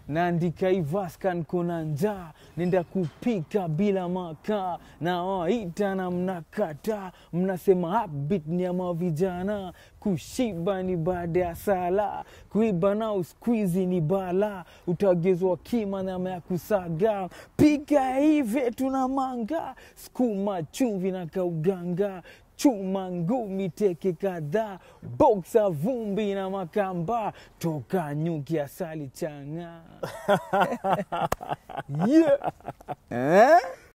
naandika ivaskan kona njaa nenda kupika bila makaa na waita na mnakata mnasema habit ni ama vijana kushiba ni baada ya sala kuiba nao skwizi ni bala utagezwa kima nyama ya kusaga pika hivi tuna manga skuma chumvi na kauganga chuma ngumi teke kadhaa boksa vumbi na makamba toka nyuki asali changa yeah. eh?